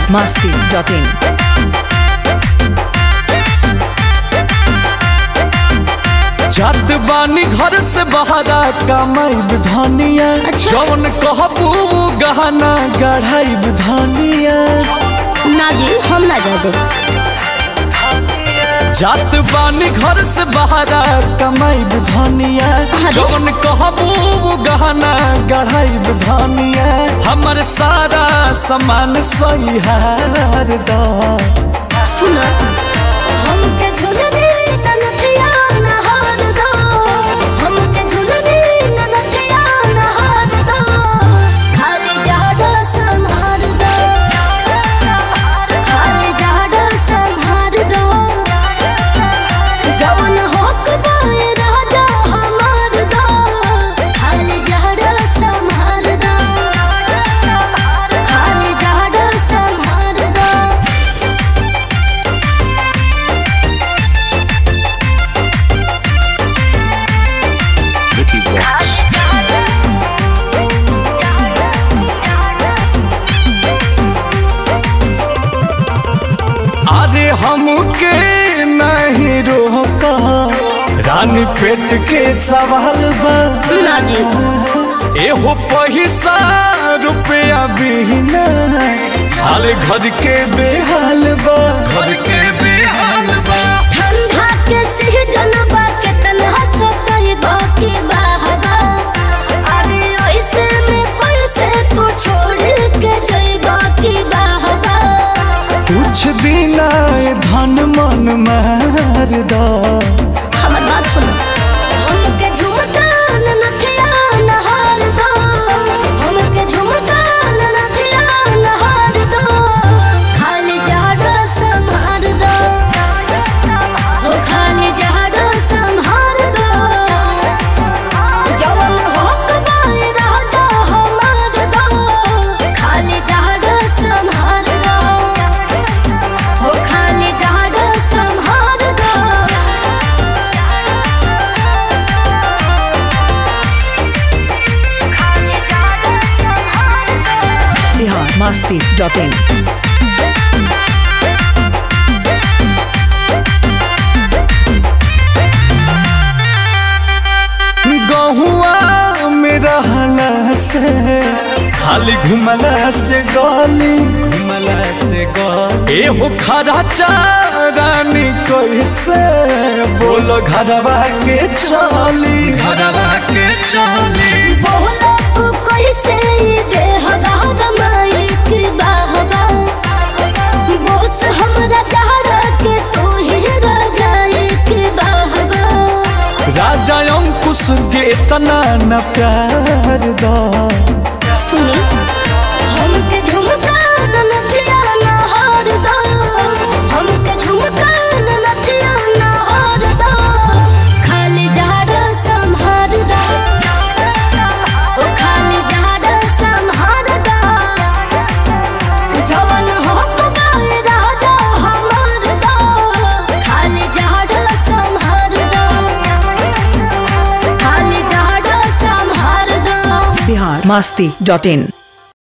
masti.in. जात बानी घर से बहरा कमाई धनिया अच्छा। जौन कहबू गहना गढ़ाई धनिया ना जी हम ना जा दे जात बानी घर से बहरा कमाई धनिया अरे। जौन कहबू गहना गढ़ाई धनिया हमर सारा सामान सही हार दा सुनो हमके झुलने ननथिया नहार दो हमके झुलने ननथिया नहार दो खाली जाडो संहार दो खाली जाडो संहार दो जवन होक बाए राजा हमार दो खाली जाडो संहार दो खाली जाडो संहार दो अरे हमके नहीं रोका रानी पेट के सवाल बा ना जी एहो पैसा रुपया बिना हाल घर के बेहाल बा घर के बेहाल बा ठंडा के सीजन बा के तन्हा सो कही बाकी बाहबा अरे ऐसे में कोई से तू छोड़ के जई बाकी बाहबा कुछ दिन आए धन मन मार दा हमर बात सुनो हमके झुमका ननथिया नहार दो हमके झुमका ननथिया नहार दो खाली जाडो संहार दो हो खाली जाडो संहार दो जवन होक बाए राजा हमार दो खाली जाडो संहार दो हो खाली जाडो संहार दो Bihar masti.in. गहुआ में रहला से खाली घुमला से गली घुमला से गली एहो खरा चारानी कैसे बोलो घरवा के चली घरवा के चली बोला तू कैसे देह दाद माइक बाहबा बोस हमरा चाहरा के तू ही राजा एक बाहबा राजा अंकुश के इतना न प्यार दा सुनी हमके झुमका ननथिया नहार दो हमके झुमका ननथिया नहार दो खाली जहरा संहार दो ओ खाली जहरा संहार दो जवन होक बाए राजा हमार दो खाली जहरा संहार दो खाली जहरा संहार दो Bihar masti.in.